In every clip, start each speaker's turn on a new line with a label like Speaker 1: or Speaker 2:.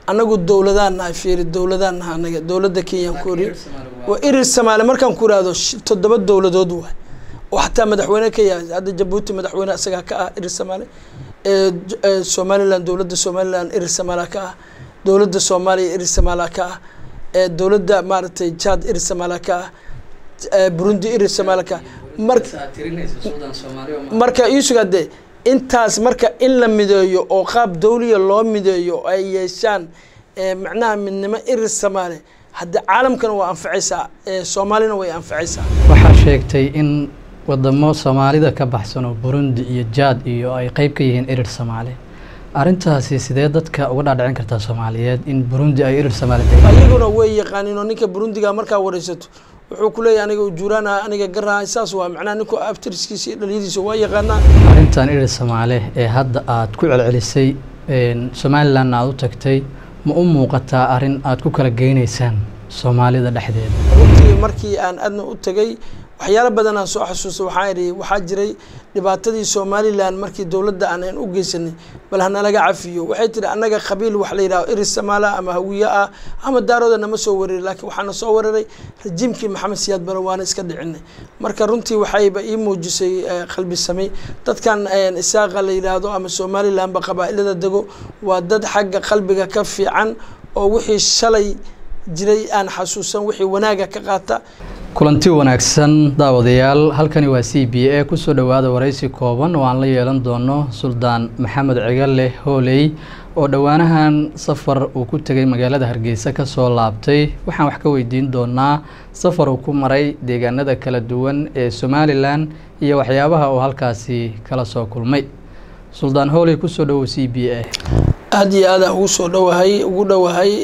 Speaker 1: anagu dowladaan nahay fiiri dowladaan nahay anaga dowladda kenyaan ku ori waa irir soomaali markaan ku ihahdo toddoba dowladood waay oo xataa madaxweyne ka yahay hadda jabuuti madaxweyne isagaa ka ah irir soomaali somaliland dowladda somaliland irir soomaaliya ka ah dowladda soomaaliya irir soomaaliya ka ah dowladda maaragtay jad irir soomaaliya ka ah burundi irir soomaaliya ka ah mar marka iisuga dee intaas marka in la mideeyo oo qaab dawliya loo mideeyo ay yeeshaan macnaha midnimo irir soomaali haddi caalamkana waa anfacaysaa soomaalina way anfacaysaa
Speaker 2: waxaa sheegtay in wadamo soomaalida ka baxsan oo burundi iyo jaad iyo ay qeyb ka yihiin irir soomaali arrintaasi sidee dadka uga dhaadhicin kartaa soomaaliyeed in burundi ay irir soomaali
Speaker 1: ayaguna way yaqaaniin oo ninka burundiga markaa wareysato wuxuu ku leeyahy aniga ujuuraana aniga garaha saas waa macnaha ninku abtiriskiisa iyo dhaliyadiisa waa yaqaanaa
Speaker 2: arrintan irir soomaali ee hadda aad ku celcelisay somalilandna aada u tagtay ma u muuqataa arrin aad ku kala geynaysaan soomaalida dhexdeeda
Speaker 1: runtii markii aan adna u tegay waxyaalo badan aan soo xasuusta waxaa idhi waxaa jiray dhibaatadii somalilan markii dowladda aanan u geysanay bal hanalaga cafiyo waxay tihi annaga qabiil wax la yidhaho iris samaala ama hawiye ah ama daarooda nama soo wereray laakiin waxaana soo weeraray rajiimkii maxamed siyaad bare waana iska dhicinay marka runtii waxayba ii muujisay qalbi samey dadkan isaaqa la yidhaahdo ama somalilanba qabaa'ilada dego waa dad xagga qalbiga ka fiican oo wixii shalay jiray aan xasuusan wixii wanaaga ka qaata
Speaker 2: kulanti wanaagsan daawadayaal halkani waa c b a kusoo dhowaada waraysi kooban oo aan la yeelan doono suldaan maxamed cigale hooley oo dhowaanahan safar uu ku tegay magaalada hargeysa kasoo laabtay waxaan wax ka weydiin doonaa safar uu ku maray deegaanada kala duwan ee somalilan iyo waxyaabaha uu halkaasi kala soo kulmay suldaan hooley kusoo dhowow c b a
Speaker 1: aada iyo aadaan ugu soo dhowahay ugu dhowahay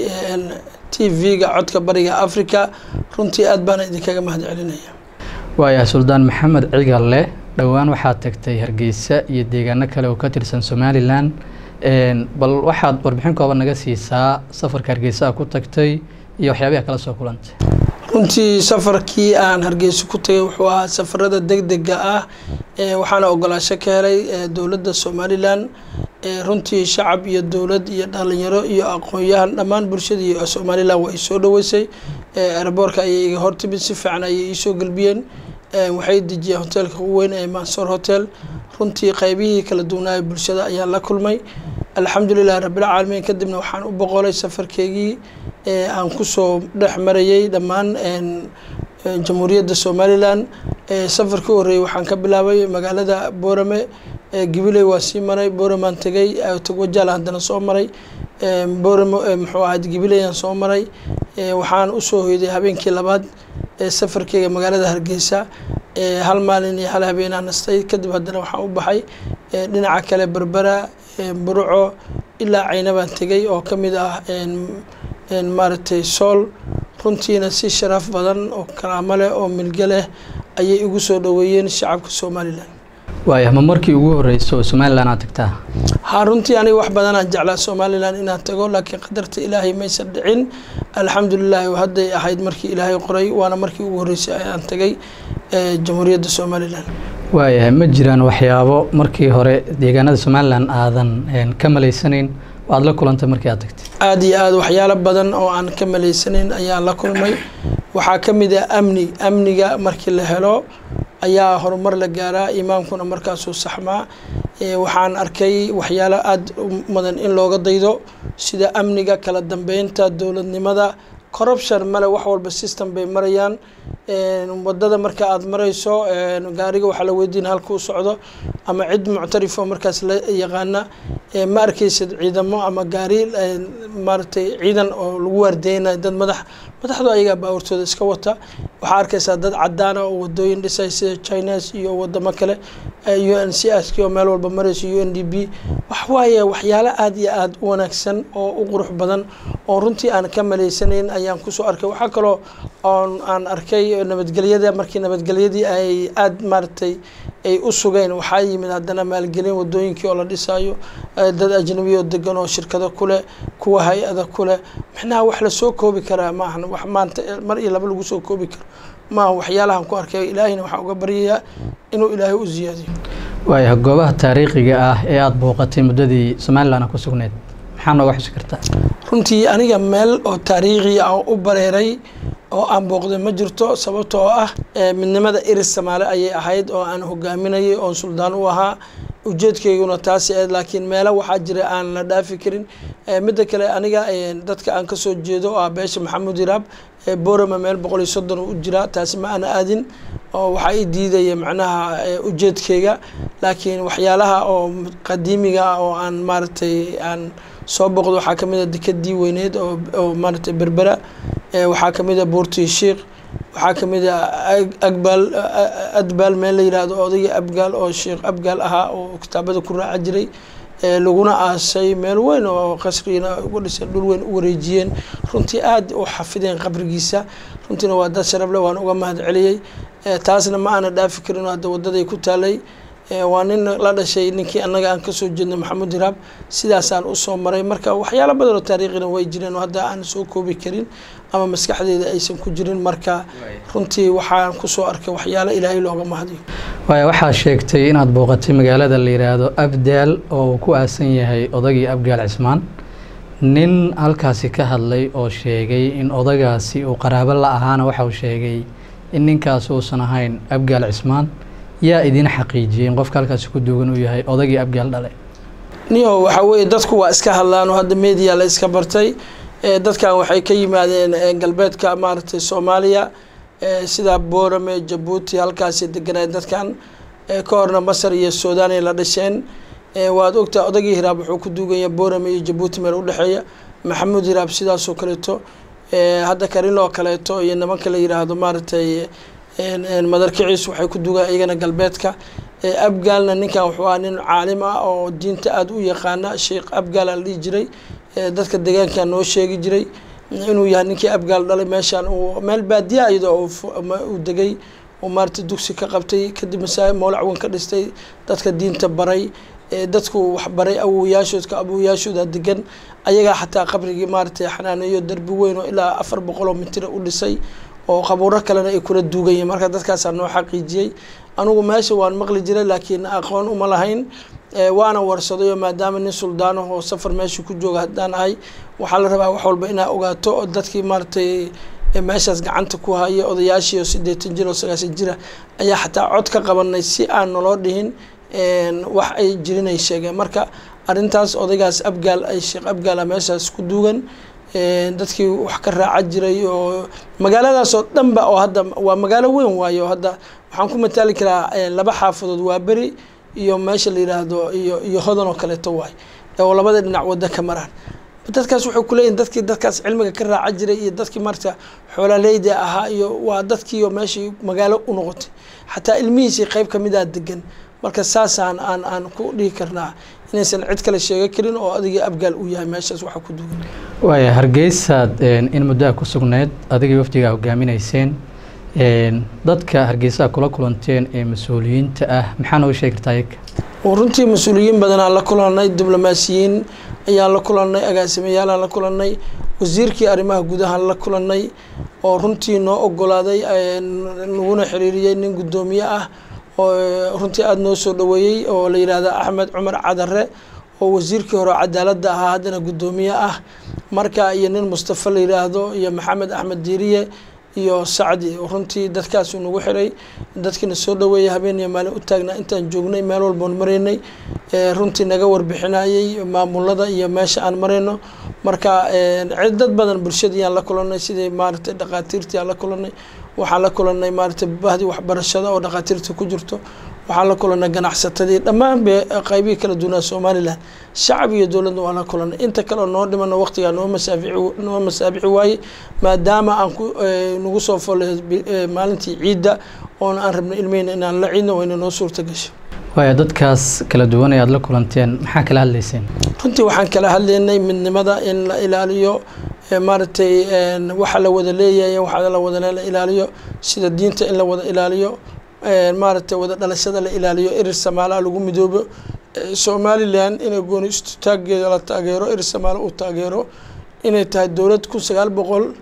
Speaker 1: t v-ga codka bariga africa runtii aad baana idinkaga mahad celinaya
Speaker 2: waayahay suldaan maxamed cigalle dhowaan waxaad tagtay hargeysa iyo deegaano kale oo ka tirsan somalilan bal waxaad warbixin kooban naga siisaa safarka hargeysa a ku tagtay iyo waxyaabaha kala soo kulantay
Speaker 1: runtii safarkii aan hargeysa ku tagay wuxuu ahaa safarada deg dega ah waxaana ogolaasho ka helay dowladda somalilan runtii shacab iyo dowlad iyo dhalinyaro iyo aqoon-yahan dhammaan bulshadii somalilan waa isoo dhaweysay eraboorka ayay iga hortimid si fiican ayay iisoo gelbiyeen waxay dejiyeen hoteelka ugu weyn ee mansoor hotel runtii qeybihii kala duwanaaye bulshada ayaa la kulmay alxamdulilahi rabbilcaalamiin kadibna waxaan u boqolay safarkeygii aan kusoo dhex marayay dhammaan jamhuuriyadda somalilan safarkii horreeyey waxaan ka bilaabay magaalada boorame gibiley waa sii maray booramaan tegay togwajaal haddana soo maray boorame muxuu ahayd gibileyaan soo maray waxaan usoo hoyday habeenkii labaad safarkeyga magaalada hargeysa hal maalin iyo hal habeenaa nastay kadib haddana waxaan u baxay dhinaca kale berbera burco ilaa caynabaan tegay oo ka mid ah maaragtay sool runtiina si sharaf badan oo karaamo leh oo milge leh ayay igu soo dhoweeyeen shacabka somalilan
Speaker 2: waayah ma markii ugu horreysa oo somalilan aad tagtaa
Speaker 1: haa runtii aniga wax badanaan jeclaa somalilan inaan tago laakiin qadarta ilaahay maysan dhicin alxamdulilaahi hadday ahayd markii ilaahay qoray waana markii ugu horreysay ayaan tagay jamhuuriyadda somalilan
Speaker 2: waayahay ma jiraan waxyaabo markii hore deegaanada somalilan aadan ka malaysanayn oo aada la kulantay markii aad tagtay
Speaker 1: aada iyo aada waxyaalo badan oo aan ka malaysanayn ayaan la kulmay waxaa ka mid ah amni amniga markii la helo ayaa horumar la gaaraa imaamkuna markaasuu saxmaa waxaan arkay waxyaalo aada mudan in looga daydo sida amniga kala dambeynta dowladnimada corruption male wax walba system bay marayaan wadada marka aada marayso gaariga waxaa la weydiina halka u socdo ama cid muctarifo markaas la yaqaana ma arkeysid ciidamo ama gaari maaragtay ciidan oo lagu waardeynayo dad madax madaxdu ayagaa baawartooda iska wata waxaa arkeysaa dad cadaana oo wadooyin dhisay sida chines iyo wadamo kale u n c s k oo meel walba marayso u n d b waxwaaye waxyaalo aada iyo aada u wanaagsan oo u qurux badan oo runtii aan ka malaysanayn ayaan kusoo arkay waxaa kaloo oon aan arkay nabadgelyada markii nabadgelyadii ay aada maaragtay ay u sugeen waxaa yimid haddana maalgelin wadooyinkii oo la dhisaayo dad ajnabi oo degan oo shirkado kuleh kuwa hay-ada kuleh micnaha wax lasoo koobi karaa maahan wax maanta mar iyo laba lagu soo koobi karo maaha waxyaalahan ku arkay ilaahayna waxaa uga baryayaa inuu ilaahay u ziyaadiyo
Speaker 2: waayahay goobaha taariikhiga ah ee aada booqatay muddadii somalilan ku sugneyd maxaa nooga xusi kartaa
Speaker 1: runtii aniga meel oo taariikhi ah oo u bareeray oo aan booqday ma jirto sababta oo ah midnimada iris samaale ayay ahayd oo aan hogaaminayay oon suldaan u ahaa ujeedkayguna taasi ahayd laakiin meelo waxaa jira aan la dhaafi karin midda kale aniga dadka aan kasoo jeedo oo ah beesha maxamuud iraab borama meel boqol iyo soddon u jiraa taasi ma ana aadin oo waxaa i diidaya macnaha ujeedkayga laakiin waxyaalaha oo qadiimiga ah oo aan maaragtay aan soo boqdo waxaa kamid a dekadii weyneed oo maaragtay berbera waxaa kamid a buurtii sheikh waxaa kamid a agbaal adbaal meel la yihahdo odayga abgaal oo sheekh abgaal ahaa oo kitaabada ku raaca jiray laguna aasay meel weyn oo qasriina uga dhisay dhul weyn u wareejiyeen runtii aada u xafideen qabrigiisa runtiina waa dad sharable waan uga mahad celiyey taasna ma aana dhaafi karin oo hadda wadaday ku taalay waa nin la dhashay ninkii annaga aan kasoo jeedno maxamuud hiraab sidaasaan usoo maray marka waxyaalo badan oo taariikhina way jireen oo hadda aan soo koobi karin ama maskaxdeeda aysan ku jirin marka runtii waxaan kusoo arkay waxyaalo ilaahay looga mahadiyo
Speaker 2: waaya waxaa sheegtay inaad booqatay magaalada la yidhaahdo abdaal oo uu ku aasan yahay odagii abgaal cismaan nin halkaasi ka hadlay oo sheegay in odagaasi uu qaraabo la ahaana waxa uu sheegay in ninkaas uusan ahayn abgaal cismaan yaa idin xaqiijiyey in qofka halkaasi ku duugan uu yahay odagii abgaal dhale
Speaker 1: niyo waxaa weeye dadku waa iska hadlaan oo hadda media la iska bartay dadkan waxay ka yimaadeen galbeedka maaragtay soomaaliya sida boorame jabuuti halkaasi deganaayen dadkan ka horna masar iyo suudaan ay la dhasheen waad ogtaa odagii hiraab wuxuu ku duuganya boorame iyo jabuuti meel udhexeeya maxamuud hiraab sidaasoo kaleeto hadda karinoo kaleeto iyo nimanka la yiraahdo maaragtay madarkiciis waxay ku dugaan iyagana galbeedka abgaalna ninkan wuxuu ahaa nin caalim ah oo diinta aada u yaqaana sheekh abgaal la dhihi jiray dadka deegaanka noo sheegi jiray inuu yahay ninkii abgaal dhalay meeshaan uu meel baadiya iyadoo uu degay uu maarata dugsi ka qabtay kadib masaa mowlac weyn ka dhistay dadka diinta baray dadku waxbaray awowayaashoodka awowayaashooda degan ayagaa xataa qabrigii maaratay xanaaneeyo derbi weyn oo ilaa afar boqol oo mitira u dhisay oo qabuuro kalena ay kula duugayeen marka dadkaasaa noo xaqiijiyey anugu meesha waan maqli jiray laakiin aqoon uma lahayn waana warsaday oo maadaama nin suldaano oo safar meesha ku jooga haddaan ahay waxaa la rabaa wax walba inaa ogaato oo dadkii maaratay meeshaas gacanta ku haya odayaashii oo sideetan jir oo sagaashan jira ayaa xataa cod ka qabanay si aan naloo dhihin wax ay jirinay sheegeen marka arrintaas odaygaas abgaal ay sheekh abgaala meeshaas ku duugan dadkii wax ka raaca jiray oo magaaladaas oo dhanba oo hadda waa magaalo weyn waaye oo hadda waxaan ku mataali karaa laba xaafadood waa beri iyo meesha la yidhaahdo iyo iyo hodan oo kaleeto waay oo labada dhinac wadda ka maraan dadkaas wuxuu kuleeyihin dadkii dadkaas cilmiga ka raaca jiray iyo dadkii marta xoolaaleyda ahaa iyo waa dadkiioo meeshii magaalo u noqotay xataa ilmihiisii qeyb kamida degan marka saasaan aan aan ku dhihi karnaa inaysan cid kale sheega karin oo adigii abgaal uu yahay meeshaas waxa ku dugan
Speaker 2: waaya hargeysaad in muddoa ku sugneyd adigii wafdigaa hogaaminayseen dadka hargeysaha kula kulanteen ee mas-uuliyiinta ah maxaa nooga sheegi kartaa iyaga
Speaker 1: runtii mas-uuliyiin badanaan la kulanay diblomaasiyiin ayaan la kulanay agaasimayaalaan la kulanay wasiirkii arrimaha gudahaan la kulanay oo runtii noo ogolaaday naguna xiriiriyey nin guddoomiye ah oo runtii aada noo soo dhaweeyey oo la yidhaahda axmed cumar cadare oo wasiirkii hore cadaaladda ahaa haddana guddoomiye ah marka iyo nin mustafa la yidhaahdo iyo maxamed axmed diiriye iyo sacdi runtii dadkaasuu nagu xiray dadkiina soo dhaweeyay habeen iyo maalin u taagnaa intaan joognay meel walboon maraynay runtii naga warbixinayey maamulada iyo meesha aan marayno marka dad badan bulshadiyaan la kulanay sidii maaragtay dhaqaatiirtii aan la kulanay waxaan la kulanay maaragtay bahdii waxbarashada oo dhaqaatiirta ku jirto waxaan la kulanay ganacsatadii dhammaan be qaybihii kala duwanaa somalilan shacab iyo dowladna waan la kulanay inta kale oo noo dhimano waqtigaa noo masaafici noo masaabixi waaye maadaama aan ku nagu soo follay maalintii ciidda oona aan rabnay ilmihina inaan la ciidno wayna noo suurta gashay
Speaker 2: waaya dadkaas kala duwan ee aada la kulanteen maxaa kala hadlayseen
Speaker 1: runtii waxaan kala hadlaynay midnimada in la ilaaliyo maaragtay waxa la wada leeyahay waxa la wada la ilaaliyo sida diinta in la wada ilaaliyo maaragtay wada dhalashada la ilaaliyo erir samaalaha lagu midoobo somalilan inay gooni istutaageeda la taageero erir samaalo uu taageero inay tahay dowlad kun sagaal boqol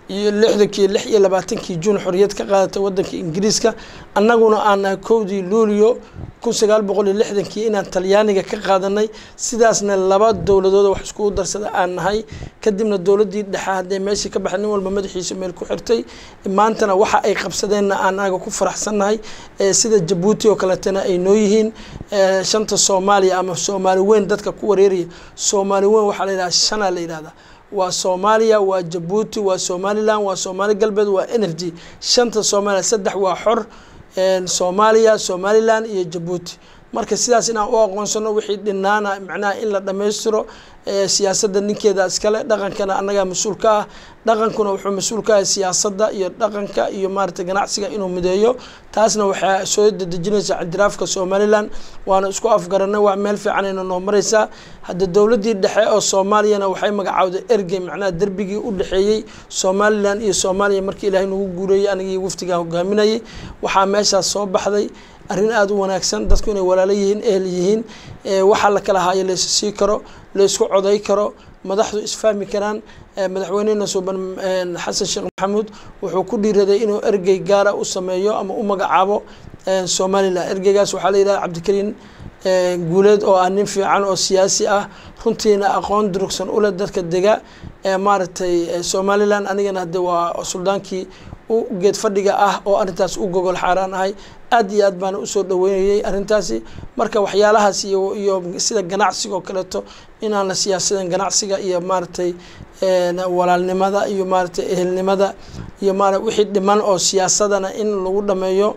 Speaker 1: iyo lixdankii lix iyo labaatankii juun xorriyad ka qaadatay waddanka ingiriiska annaguna aan nahay kowdii luulio kun sagaal boqol iyo lixdankii inaan talyaaniga ka qaadanay sidaasna laba dowladood wax iskugu darsada aan nahay kadibna dowladdii dhexe hadday meeshii ka baxay nin walba madaxiisa meel ku xirtay maantana waxa ay qabsadeenna aan anaga ku faraxsannahay sida jabuuti oo kaletana ay noo yihiin shanta soomaaliya ama soomaali weyn dadka ku wareeraya soomaali weyn waxaa la yidhaha shanaa la yidhahdaa waa soomaaliya waa jabuuti waa somalilan waa soomaali galbeed waa n f d shanta soomaaliya saddex waa xor soomaaliya somalilan iyo jabuuti marka sidaas inaan u aqoonsano wixii dhinaana macnaha in la dhammaystiro siyaasadda ninkeeda iskale dhaqankana annagaa mas-uul ka ah dhaqankuna wuxuu mas-uul ka ahay siyaasadda iyo dhaqanka iyo maarata ganacsiga inuu mideeyo taasna waxaa soo dedejinaysa ictiraafka somalilan waana isku afgaranay waa meel fiicanayna noo mareysaa hadda dowladdii dhexe oo soomaaliyana waxay magacaawday ergey macnaha derbigii u dhexeeyey somalilan iyo soomaaliya markii ilaahay nagu guureeyey anigii waftigaa hogaaminayay waxaa meeshaas soo baxday arrin aada u wanaagsan dadku inay walaalo yihiin ehel yihiin waxaa la kala haayo laysu sii karo laysku coday karo madaxdu isfahmi karaan madaxweynehena suuban xasan sheekh maxamuud wuxuu ku dhiiraday inuu ergey gaara u sameeyo ama u magacaabo somalilan ergeygaas waxaa la yidhaha cabdikariin guuleed oo ah nin fiican oo siyaasi ah runtiina aqoon durugsan uleh dadka dega maaragtay somalilan anigana hadde waa suldaankii u geed fadhiga ah oo arrintaas u gogol xaaraan ahay aad iyo aad baana usoo dhaweynayay arrintaasi marka waxyaalahaas iyo iyo sida ganacsiga oo kaleeto inaan la siyaasadan ganacsiga iyo maaragtay walaalnimada iyo maaragtay ehelnimada iyo maara wixii dhiman oo siyaasadana in lagu dhameeyo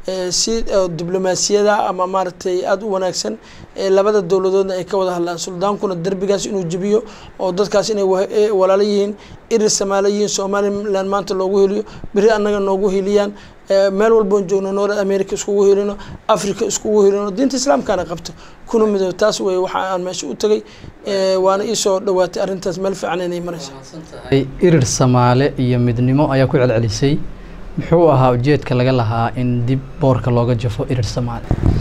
Speaker 1: si diblomaasiyada ama maaragtay aada u wanaagsan labada dowladoodna ay ka wada hadlaan suldaankuna derbigaas inuu jebiyo oo dadkaas inay walaalo yihiin irir samaalo yihiin somalilan maanta loogu heliyo beri annaga noogu heliyaan meel walboon joogno north america iskugu helino africa iskugu helino diinta islaamkaana qabto kuna midoob taas wey waxa aan meesha u tegay waana iisoo dhawaatay arrintaas meel fiican inay maraysa
Speaker 2: irir samaale iyo midnimo ayaa ku celcelisay muxuu ahaa ujeedka laga lahaa in dib boorka looga jafo irir samaale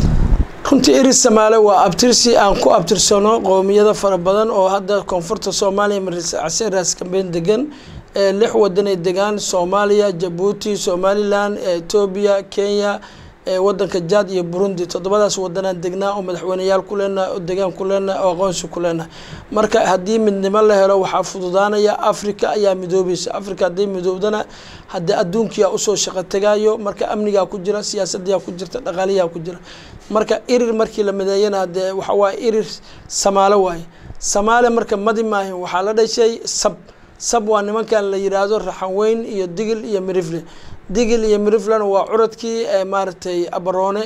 Speaker 1: runtii irir samaale waa abtirsi aan ku abtirsano qowmiyada fara badan oo hadda koonfurta soomaaliya marseraas kambeyn degan lix wadanay degaan soomaaliya jabuuti somalilan etoobiya kenya wadanka jad iyo burundi toddobadaas wadanaan degnaa oo madaxweyneyaal ku leenahay oo degaan ku leenahay oo aqoonsi ku leenahay marka haddii midnimo la helo waxaa fududaanaya africa ayaa midoobaysa africa hadday midoobdana haddii adduunkiyaa usoo shaqo tegaayo marka amnigaa ku jira siyaasadiyaa ku jirta dhaqaaliyaa ku jira marka irir markii la mideeyana hadee waxa waaye irir samaalo waaye samaale marka madi maahin waxaa la dhashay sab sab waa nimankan la yidhaahdo raxanweyn iyo digil iyo mirifle digil iyo miriflena waa curadkii maaragtay abaroone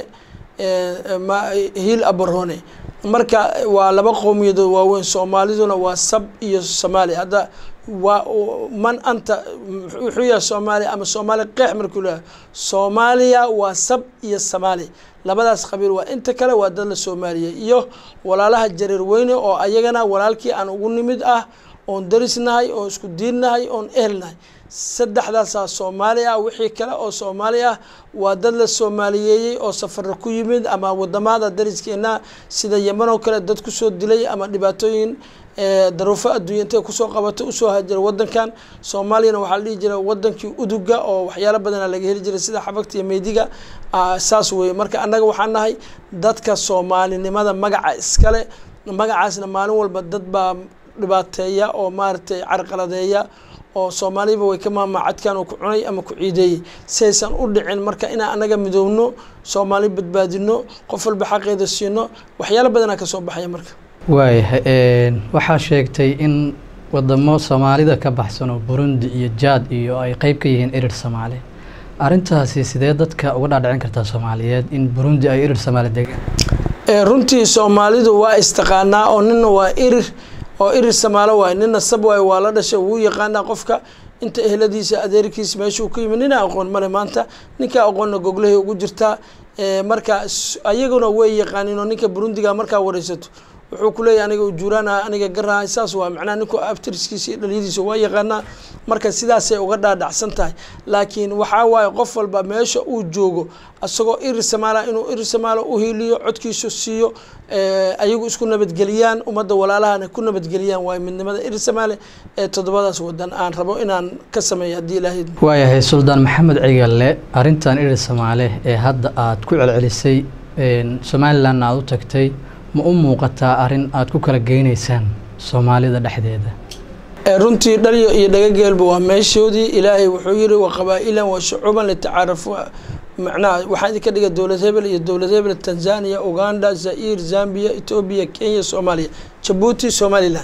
Speaker 1: hiil abaroone marka waa laba qowmiyadood waaweyn soomaaliduna waa sab iyo somaali hadda waa man anta wuxuu yahay soomaaliya ama soomaali qeex markuu leeyahay soomaaliya waa sab iyo samaali labadaas qabiil waa inta kale waa dad la soomaaliyey iyo walaalaha jareer weyne oo ayagana walaalkii aan ugu nimid ah oon darisnahay oon isku diinnahay oon ehelnahay saddexdaasaa soomaali ah wixii kale oo soomaali ah waa dad la soomaaliyeeyey oo safara ku yimid ama wadamada dariskeena sida yeman oo kale dad kusoo dilay ama dhibaatooyin daruufo adduunya intay kusoo qabatay usoo hajira wadankan soomaaliyana waxaa la dhihi jira wadankii uduga oo waxyaalo badana laga heli jiray sida xabagta iyo meydiga saas weye marka annaga waxaan nahay dadka soomaalinimada magaca iskale magacaasna maalin walba dad baa dhibaateeya oo maaragtay carqaladeeya oo soomaaliba way ka maamacadkan oo ku cunay ama ku ciideeyey si aysan u dhicin marka inaan annaga midoobno soomaali badbaadino qof walba xaqeeda siino waxyaalo badanaa ka soo baxaya marka
Speaker 2: waayahay waxaa sheegtay in wadamo soomaalida ka baxsan oo burundi iyo jaad iyo ay qeyb ka yihiin irir soomaali arrintaasi sidee dadka uga dhaadhicin kartaa soomaaliyeed in burundi ay irir soomaali degaan
Speaker 1: runtii soomaalidu waa istaqaanaa oo nina waa irir oo irir samaalo waay nina sab waay waa la dhashay wuu yaqaanaa qofka inta eheladiisa adeerkiisa meesha uu ka yimid nina aqoon male maanta ninka aqoonna goglahay ugu jirtaa marka ayaguna way yaqaaniin oo ninka burundiga markaa wareysato wuxuu kuleeyahy aniga ujuuraana aniga garaha saas waa macnaha ninku abtiriskiisa iyo dhalyadiisa waa yaqaanaa marka sidaasay uga dhaadhacsan tahay laakiin waxaa waaye qof walba meesha uu joogo isagoo iri samaala inuu iri samaalo uhiiliyo codkiisu siiyo ayagu isku nabadgeliyaan ummadda walaalahana ku nabadgeliyaan waayo midnimada iri samaale ee toddobadaas wadan aan rabo inaan ka sameeyo haddii ilaahay
Speaker 2: waayahay suldaan maxamed cigalle arrintan iri samaale ee hadda aad ku celcelisay somalilanna aada u tagtay ma u muuqataa arrin aada ku kala geynaysaan soomaalida dhexdeeda
Speaker 1: runtii dhalyo iyo dhagageelba waa meeshoodii ilaahay wuxuu yiri wa qabaa-ilan wa shucuuban litacaarafu macnaha waxaa idinka dhiga dowlad hebel iyo dowlad hebel tanzania uganda zair zambia etoobiya kenya soomaaliya jabuuti somalilan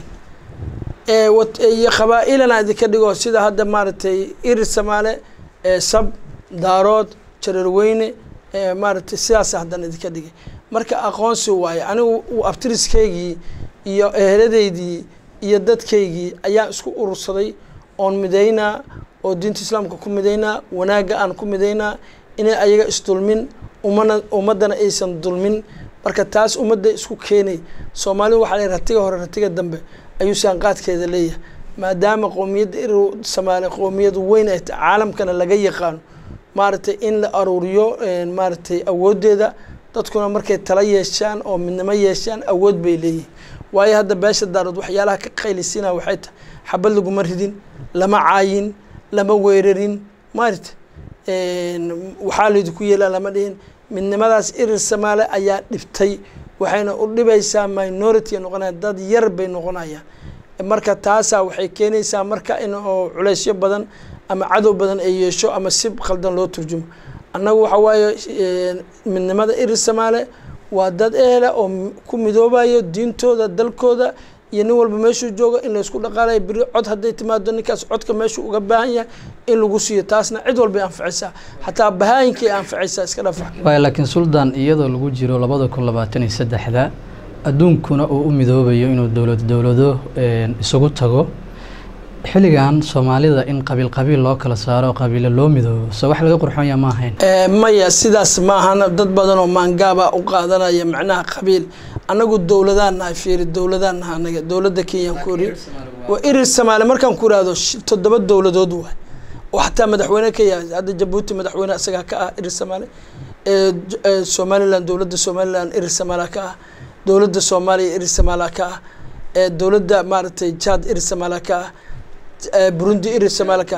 Speaker 1: iyo qabaa-ilana idinka dhigo sida hadda maaragtay iri samaale sab daarood jararweyne maaragtay sidaas haddana idinka dhigay marka aqoonsi waaye anigu abtiriskaygii iyo eheladeydii iyo dadkaygii ayaan isku urursaday oon midaynaa oo diinta islaamka ku midaynaa wanaagga aan ku midaynaa inay ayaga isdulmin umana ummaddana aysan dulmin marka taas ummadda isku keenay soomaalidu waxaa la ratiga hore ratiga dambe ayuu saanqaadkeeda leeyahay maadaama qowmiyadda iri samaale qowmiyad weyn ay tahay caalamkana laga yaqaano maaragtay in la aruuriyo maaragtay awooddeeda dadkuna markay tala yeeshaan oo midnimo yeeshaan awood bay leeyihin waayo hadda beesha daarood waxyaalaha ka qaylisiina waxay tahay xabad laguma ridin lama caayin lama weerarin maarita waxaa laydinku yeelaa lama dhihin midnimadaas irir samaale ayaa dhibtay waxayna u dhibaysaa minority noqonaya dad yar bay noqonayaan marka taasaa waxay keenaysaa marka in oo culeysyo badan ama cadow badan ay yeesho ama si khaldan loo turjumo annagu waxa waaye midnimada irir samaale waa dad ehela oo ku midoobayo diintooda dalkooda iyo nin walba meeshuu joogo in laysku dhaqaalayo beri cod hadday timaado ninkaas codka meeshuu uga baahan yahay in lagu siiyo taasna cid walbay anfacaysaa xataa bahaayinkay anfacaysaa iska dhafa
Speaker 2: waaya laakiin suldaan iyadoo lagu jiro labada kun labaatan iyo saddexda adduunkuna uu u midoobayo inuu dowlad dowlado isugu tago xilligan soomaalida in qabiil qabiil loo kala saaro qabiilo loo midoobo so wax laga qurxonya ma ahayn
Speaker 1: maya sidaas maahana dad badan oo maangaaba u qaadanaya macnaha qabiil anagu dowladaan nahay fiiri dowladaan naha anaga dowladda kenyaan ku iri waa irir samaale markaan ku ihahdo toddoba dowladood waay oo xataa madaxweyne ka yahay hadda jabuuti madaxweyne isagaa ka ah irir samaale somalilan dowladda somalilan irir samaala ka ah dowladda soomaaliya irir samaala ka ah dowladda maaragtay jad irir samaala ka ah burundi irir samaalka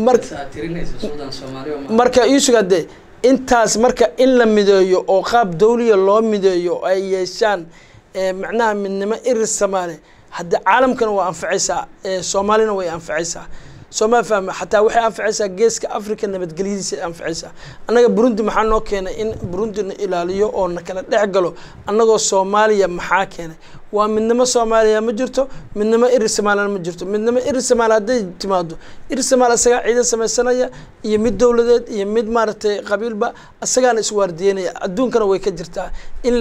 Speaker 1: marka iisuga de intaas marka in la mideeyo oo qaab dawliya loo mideeyo ay yeeshaan macnaha midnimo irir samaale hadde caalamkana waa anfacaysaa soomaalina way anfacaysaa sooma fahma xataa waxay anfacaysaa geeska africa nabadgelyadiisa anfacaysaa annaga burundi maxaa noo keenay in burundi na ilaaliyo oo na kala dhex galo annagoo soomaaliya maxaa keenay waa midnimo soomaaliya ma jirto midnimo irir somaalina ma jirto midnimo irir somaali hadday timaado irir somaali isagaa ciidan samaysanaya iyo mid dowladeed iyo mid maaragtay qabiilba isagaana iswaardiyeynaya adduunkana way ka jirtaa in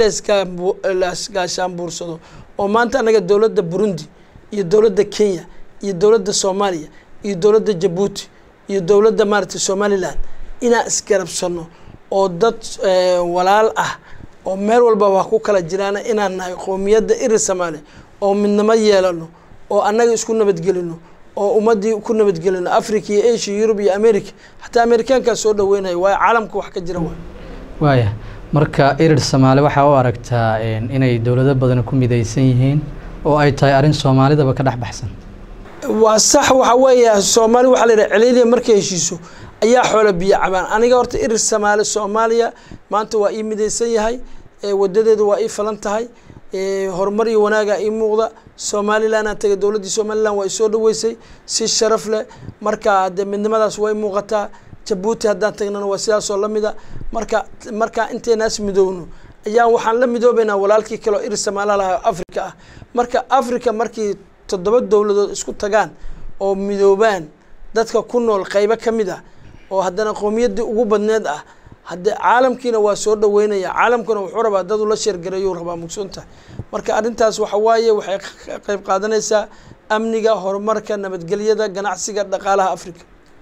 Speaker 1: laisgaashaanbuursado oo maanta annaga dowladda burundi iyo dowladda kenya iyo dowladda soomaaliya iyo dowladda jabuuti iyo dowladda maaragtay somalilan inaan isgarabsano oo dad walaal ah oo meel walba waa ku kala jiraana inaan nahay qowmiyadda irir samaale oo midnimo yeelano oo annaga isku nabadgelino oo ummaddii ku nabadgelino africa iyo asia yurub iyo america xataa amerikaankaa soo dhaweynaya waayo caalamka wax ka jira waay
Speaker 2: waaya marka irir samaale waxaa u aragtaa inay dowlado badan ku midaysan yihiin oo ay tahay arrin soomaalidaba ka dhex baxsan
Speaker 1: waa sax waxa weeya soomaali waxaa la yidhaha celiiliya markay heshiiso ayaa xoola biyo cabaan aniga horta irir samaale soomaaliya maanta waa ii midaysan yahay wadadeedu waa ii falan tahay horumar iyo wanaaga ii muuqda somalilanaan tagay dowladdii somalilan waa isoo dhaweysay si sharaf leh marka dee midnimadaas way muuqataa jabuuti haddaan tagnana waa sidaasoo lamida marka markaa intaynaas midoowno ayaan waxaan la midoobeynaa walaalkii kaleo irir samaala lahaa africa ah marka africa markii toddoba dowladood isku tagaan oo midoobaan dadka ku nool qeybo ka mid ah oo haddana qowmiyaddii ugu badneed ah hadde caalamkiina waa soo dhaweynaya caalamkuna wuxuu rabaa dad ula sheergareeyuu rabaa mugsunta marka arrintaas waxa waaye waxay qeyb qaadanaysaa amniga horumarka nabadgelyada ganacsiga dhaqaalaha africa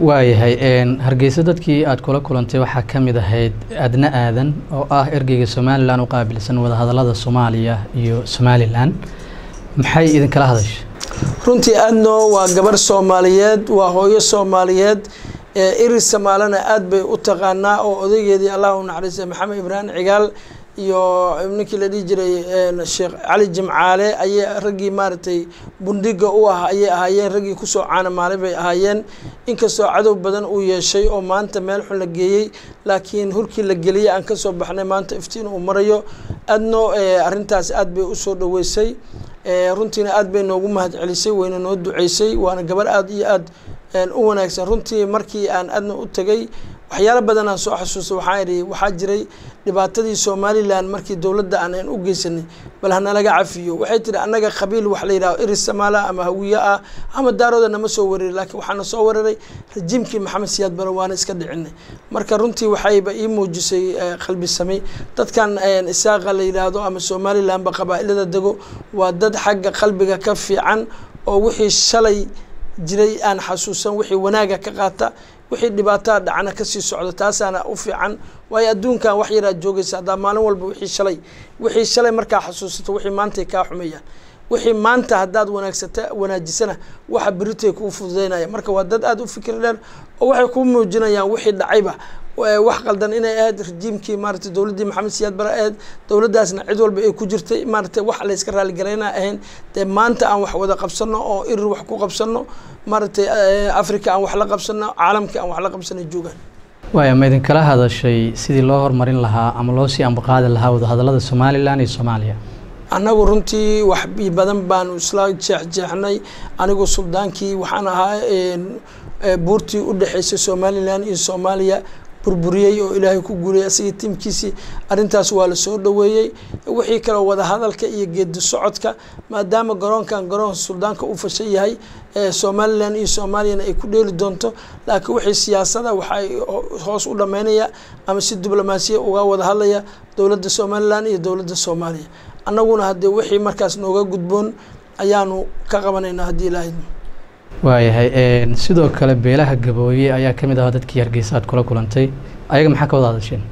Speaker 2: waayahay hargeysa dadkii aada kula kulantay waxaa ka mid ahayd adna aadan oo ah ergeyga somalilan u qaabilsan wadahadalada soomaaliya iyo somalilan maxay idinkala hadashay
Speaker 1: runtii adno waa gabar soomaaliyeed waa hooyo soomaaliyeed iris samaalana aada bay u taqaanaa oo odaygeedii allah u naxariistay maxamed ibraahim cigaal iyo ninkii la dhihi jiray sheekh cali jimcaale ayay raggii maaragtay bundhiga u ah ayay ahaayeen raggii kusoo caanamaalay bay ahaayeen inkastoo cadow badan uu yeeshay oo maanta meel xun la geeyey laakiin hurkii la geliyey aan kasoo baxnay maanta iftiin uu marayo adno arrintaas aada bay usoo dhaweysay runtiina aada bay noogu mahad celisay wayna noo duceysay waana gabar aada iyo aada u wanaagsan runtii markii aan adna u tegay waxyaalo badan aan soo xasuustay waxaa idhi waxaa jiray dhibaatadii somalilan markii dowladda aan u geysanay bal hanalaga cafiyo waxay tihi annaga qabiil wax la yidhaho iris samaala ama hawiye ah ama daarooda nama soo weeraray laakiin waxaana soo weeraray rajiimkii maxamed siyaad bare waana iska dhicinay marka runtii waxayba ii muujisay qalbi samey dadkan isaaqa la yidhaahdo ama somalilanba qabaa-ilada dego waa dad xagga qalbiga ka fiican oo wixii shalay jiray aan xasuusan wixii wanaaga ka qaata wixii dhibaataa dhacna kasii socdo taasaana u fiican waayo adduunkan wax yaraad joogaysa haddaa maalin walba wixii shalay wixii shalay markaa xasuusato wixii maantay kaa xumayaan wixii maanta haddaad wanaagsata wanaajisana waxa beritay kuu fududeynaya marka waa dad aada u fikir dheer oo waxay kuu muujinayaan wixii dhacayba wax qaldan inay ahayd rajiimkii maaragtay dowladdii maxamed siyaad bare ahayd dowladdaasna cid walba ay ku jirtay maaragtay wax layska raaligarayna ahayn dee maanta aan wax wada qabsano oo irir wax ku qabsano maaragtay africa aan wax la qabsano caalamka aan wax la qabsano joogaan
Speaker 2: waaya ma idinkala hadashay sidii loo horumarin lahaa ama loo sii ambaqaadi lahaa wadahadalada somalilan iyo soomaaliya
Speaker 1: annagu runtii wax badan baanu isla jeexjeexnay anigu suldaankii waxaan ahaa buurtii u dhexeysay somalilan iyo soomaaliya burburiyey oo ilaahay ku guuriyay asigii tiimkiisii arrintaas waa la soo dhoweeyey wixii kaloo wadahadalka iyo geedi socodka maadaama garoonkan garoon suldaanka u fashan yahay somalilan iyo soomaaliyana ay ku dheeli doonto laakiin wixii siyaasada waxay hoos u dhameynaya ama si diblomaasiya uga wada hadlaya dowladda somalilan iyo dowladda soomaaliya annaguna haddee wixii markaas nooga gudboon ayaanu ka qabanaynaa haddii ilaahay
Speaker 2: waayahay sidoo kale beelaha gabooye ayaa ka mid ahaa dadkii hargeysa aad kula kulantay ayaga maxaa ka wada hadasheen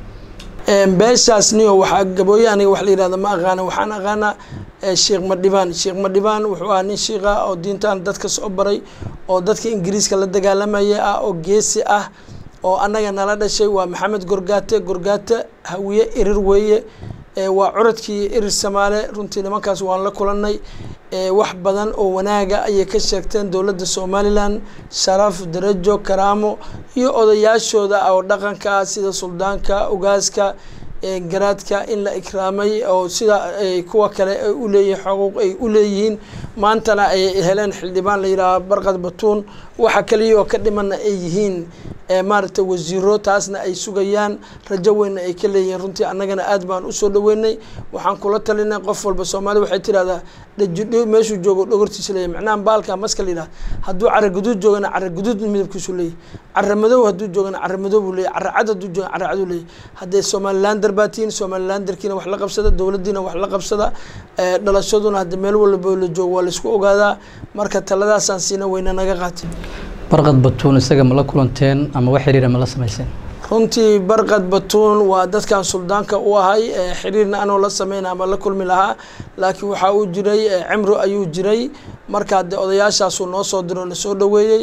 Speaker 1: beeshaas niyo waxaa gabooye aniga wax la yihahda ma aqaana waxaan aqaanaa sheekh madhibaan sheekh madhibaan wuxuu ahaa nin shiiqa oo diintan dadka soo baray oo dadka ingiriiska la dagaalamaya ah oo geesi ah oo annaga nala dhashay waa maxamed gorgaate gorgaate hawiye irir weeye waa curadkii irir samaale runtii nimankaas waan la kulanay wax badan oo wanaaga ayay ka sheegteen dowladda somalilan sharaf darajo karaamo iyo odayaashooda oo dhaqanka ah sida suldaanka ogaaska garaadka in la ikraamay oo sida kuwa kale ay uleeyihin xuquuq ay u leeyihiin maantana ay heleen xildhibaan la yidhaaha barqad batuun waxa kaliya oo ka dhimana ay yihiin maaragtay wasiiro taasna ay sugayaan rajo weynna ay ka leeyihiin runtii annagana aad baan usoo dhaweynay waxaan kula talinay qof walba soomaalida waxay tirahdaa dhaji meeshuu joogo dhogortiisa leeyahy macnaha baalka maska la yidhaha hadduu cara guduud joogana cara guduud midabkiisu leeyahy cara madow hadduu joogana cara madow buu leeyahy cara cad hadduu joogana cara cad uu leeyahy haddee somalilander baa tihiin somalilanderkiina wax la qabsada dowladdiina wax la qabsada dhalashaduna hadda meel walba la joogo waa laisku ogaadaa marka taladaasaan siina weyna naga qaateen
Speaker 2: barqad batuun isaga ma la kulanteen ama wax xiriira ma la samayseen
Speaker 1: runtii barqad batuun waa dadkan suldaanka u ahay xiriirna anoo la sameyna ama la kulmi lahaa laakiin waxaa uu jiray cimro ayuu jiray marka de odayaashaasuu noo soo diro na soo dhaweeyey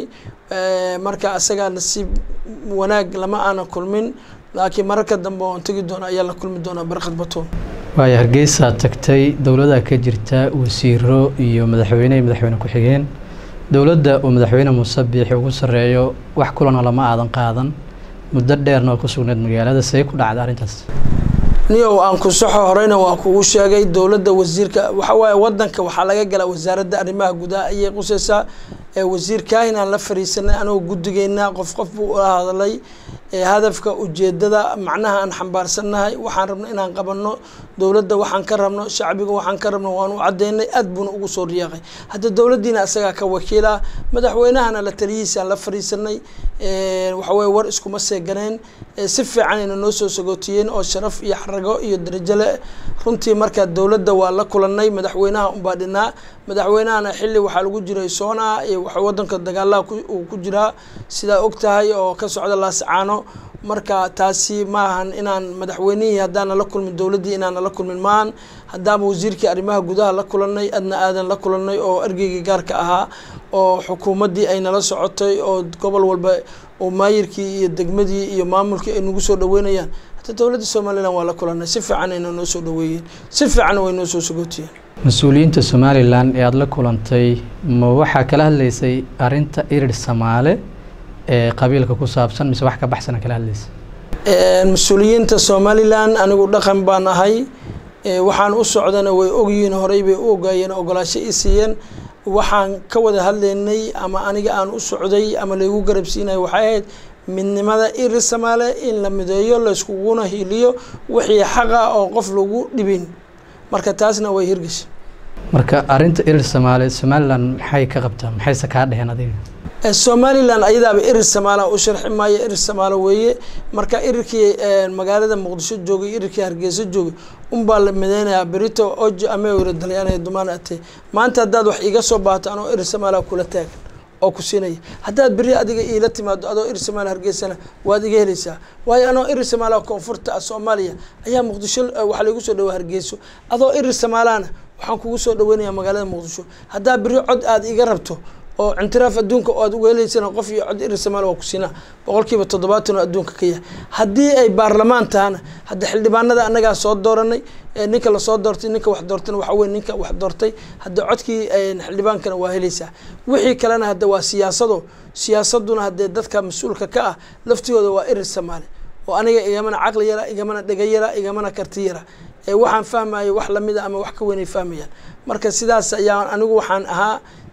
Speaker 1: marka isagaa nasiib wanaag lama aana kulmin laakiin mararka dambe oon tegi doono ayaa la kulmi doonaa barqad batuun
Speaker 2: waaya hargeysaa tagtay dowladaa ka jirta wasiiro iyo madaxweyne iyo madaxweyne ku-xigeen dowladda uu madaxweyne muuse biixi ugu sarreeyo wax kulana lama aadan qaadan muddo dheerna oo ku sugnayd magaalada see ku dhacda arrintaas
Speaker 1: niyow aan ku saxo horeyna waa kugu sheegay dowladda wasiirka waxa waaye wadanka waxaa laga galaa wasaaradda arrimaha gudaha ayay qusaysaa wasiir kaahinaan la fariisanay anagoo guddigeynaa qof qof buu ula hadlay hadafka ujeedada macnaha aan xambaarsannahay waxaan rabna inaan qabanno dowladda waxaan ka rabno shacbiga waxaan ka rabno waan u cadeynay aad buuna ugu soo riyaaqay hadda dowladdiina isagaa ka wakiila madaxweynahana la taliyihiisaan la fariisanay waxaweye war iskuma seeganeen si fiican ayna noo soo sagootiyeen oo sharaf iyo xarago iyo darajo le runtii marka dowladda waa la kulanay madaxweynaha unbaa dhinaa madaxweynahana xilli waxaa lagu jiray soona iyo waxa wadanka dagaalaha uu ku jiraa sidaa og tahay oo ka socda laascaano marka taasi maahan inaan madaxweynihii haddaana la kulmin dowladdii inaana la kulmin maahan haddaaba wasiirkii arrimaha gudaha la kulanay adna aadan la kulanay oo ergeygii gaarka ahaa oo xukuumaddii ay nala socotay oo gobol walba oo maayirkii iyo degmadii iyo maamulkii ay nagu soo dhaweynayaan hata dowladda somalilan waa la kulanay si fiican ayna noo soo dhaweeyeen si fiican way noo soo sagootiyeen
Speaker 2: mas-uuliyiinta somalilan ee aada la kulantay ma waxaa kala hadlaysay arrinta irir samaale ee qabiilka ku saabsan mise wax ka baxsana kala hadlaysa
Speaker 1: mas-uuliyiinta somalilan anigu dhaqan baan ahay waxaan u socdana way ogyihiin horey bay u ogaayeen ogolaasho i siiyeen waxaan ka wada hadlaynay ama aniga aan u socday ama laygu garabsiinayo waxay ahayd midnimada iri samaale in la mideeyo layskuguna hiiliyo wixii xaqa oo qof lagu dhibin marka taasna way hirgashay
Speaker 2: marka arinta irir samaale somalilan maxay ka qabtaa maxayse kaa dheheen adiga
Speaker 1: somalilan ayadaaba irir samaala u sharxi maayo irir samaalo weeye marka irirkii magaalada muqdisho joogay irirkii hargeysa joogay unbaa la mideynayaa berito ojo amewira dalyaanaya dumaan ate maanta haddaad wax iiga soo baato anoo irir samaala kula taagan oo ku siinaya haddaad beri adiga iila timaado adoo irir samaala hargeysana waad iga helaysaa waayo anoo irir samaala koonfurta soomaaliya ayaa muqdisho waxaa laigu soo dhawaa hargeyso adoo irir samaalana waxaan kugu soo dhaweynayaa magaalada muqdisho haddaa beri cod aad iga rabto oo cintiraaf adduunka oo aad ugeelaysana qof iyo cod irir samaal waa ku siinaa boqolkiiba toddobaatan oo adduunka ka yahay haddii ay baarlamaan tahana hadda xildhibaanada annagaa soo dooranay ninka lasoo doortay ninka wax doortana waxa weye ninka wax doortay hadda codkii xildhibaankana waa helaysaa wixii kalena hadda waa siyaasado siyaasaduna haddee dadka mas-uulka ka ah laftigooda waa irir samaale oo aniga igamana caqli yara igamana dhega yara igamana karti yara waxaan fahmayo wax lamida ama wax ka weynay fahmayaan marka sidaas ayaa anigu waxaan ahaa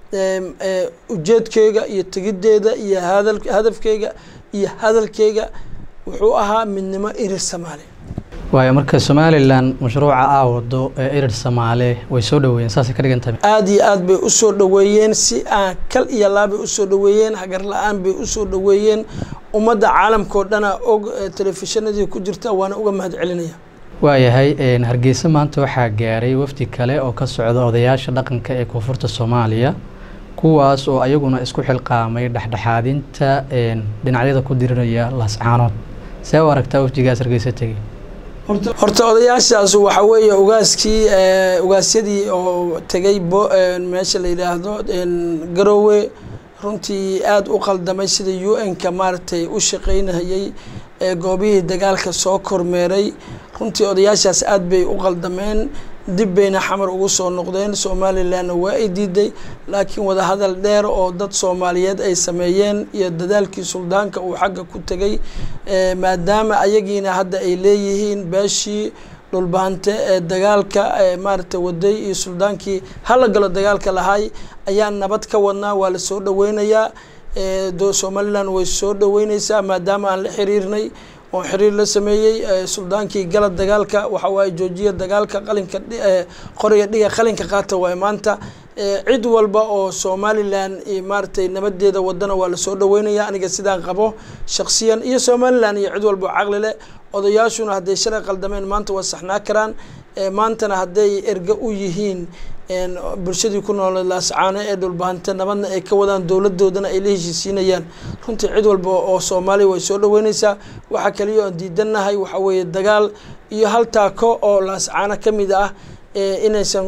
Speaker 1: ujeedkeyga iyo tegiddeeda iyo hadal hadafkeyga iyo hadalkeyga wuxuu ahaa midnimo irir samaale
Speaker 2: waayo marka somalilan mashruuca aa wado ee irir samaale way soo dhaweeyeen saasay ka dhigan tahay
Speaker 1: aada iyo aad bay usoo dhaweeyeen si aan kal iyo laabay usoo dhaweeyeen hagar la-aan bay usoo dhaweeyeen ummadda caalamkao dhana og telefishinadii ku jirta waana uga mahad celinaya
Speaker 2: waayahay hargeysa maanta waxaa gaaray wafdi kale oo ka socda odayaasha dhaqanka ee koonfurta soomaaliya kuwaas oo ayaguna isku xilqaamay dhexdhexaadinta dhinacyada ku dirinaya laascaanood see u aragtaa wafdigaas hargeysa tegey
Speaker 1: horta odayaashaas waxa weeye ugaaskii ugaasyadii oo tegay bo meesha la yidhaahdo garoowe runtii aada u qaldamay sida u n-ka maaragtay u shaqeynayay goobihii dagaalka soo kormeeray runtii odayaashaas aada bay u qaldameen dib bayna xamar ugu soo noqdeen somalilanna waa ay diiday laakiin wadahadal dheer oo dad soomaaliyeed ay sameeyeen iyo dadaalkii suldaanka uu xagga ku tegay maadaama ayagiina hadda ay leeyihiin beeshii dhulbaante ee dagaalka maaragtay waday iyo suldaankii hala galo dagaalka lahay ayaa nabad ka wadnaa waa la soo dhaweynayaa somalilan way soo dhaweyneysaa maadaama aan la xiriirnay oon xiriir la sameeyey suldaankii gala dagaalka waxa waaye joojiya dagaalka qalinka qoriga dhiga qalinka qaata waaye maanta cid walba oo somalilan maaragtay nabadeeda wadana waa lasoo dhaweynaya aniga sidaan qabo shaksiyan iyo somalilan iyo cid walba oo caqli leh odayaashuna hadday shalay qaldameen maanta waa saxnaa karaan maantana hadday erga u yihiin bulshadii ku noolay laascaano ee dhulbahante nabadna ay ka wadaan dowladoodana ay la heshiisiinayaan runtii cid walba oo soomaaliya way soo dhaweyneysaa waxaa kaliya oon diidanahay waxaa weeye dagaal iyo hal taako oo laascaano ka mid ah inaysan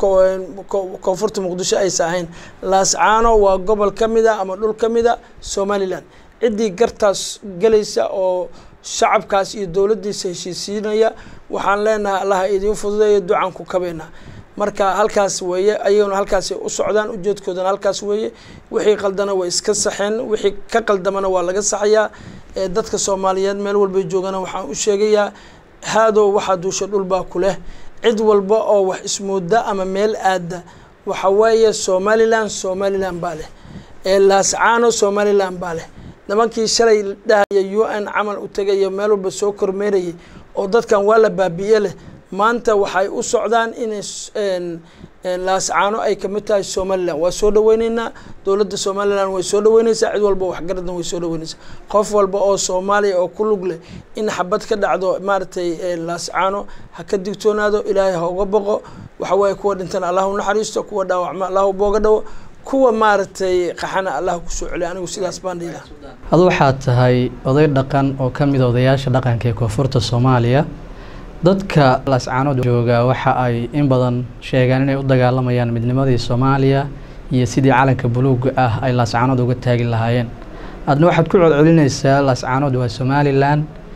Speaker 1: koonfurta muqdisho aysa ahayn laascaano waa gobol ka mid a ama dhul ka mid a somalilan ciddii gartaas gelaysa oo shacabkaas iyo dowladdiisa heshiisiinaya waxaan leenahay allaha idiin fududeeya ducaan ku kabeynaa marka halkaas weeye ayaguna halkaasay u socdaan ujeedkoodana halkaas weeye wixii qaldana way iska saxeen wixii ka qaldamana waa laga saxayaa dadka soomaaliyeed meel walbay joogana waxaan u sheegayaa haadow waxaa duusha dhulbaa ku leh cid walba oo wax ismooda ama meel aada waxa weeye somalilan somalilan baa leh laascaano somalilan baa leh nimankii shalay dhahaya u n camal u tegayo meel walba soo kormeerayay oo dadkan waa la baabi'iye leh maanta waxay u socdaan inay laascaano ay kamid tahay somalilan waa soo dhaweyneynaa dowladda somalilan way soo dhaweyneysaa cid walba waxgaradna way soo dhaweyneysaa qof walba oo soomaaliya oo ku lug leh in xabad ka dhacdo maaragtay laascaano ha ka digtoonaado ilaahay ha uga boqo waxa waaye kuwa dhintan allah u naxariisto kuwa dhaawacma allah u booga dhawo kuwa maaragtay qaxana allah kusoo celiy anigu sidaas baan dhiilaha
Speaker 2: adu waxaad tahay oday dhaqan oo ka mid a odayaasha dhaqanka ee koonfurta soomaaliya dadka laascaanood jooga waxa ay in badan sheegaan inay u dagaalamayaan midnimadii soomaaliya iyo sidii calanka buluuga ah ay laascaanood uga taagi lahaayeen adna waxaad ku codcelinaysaa laascaanood waa somalilan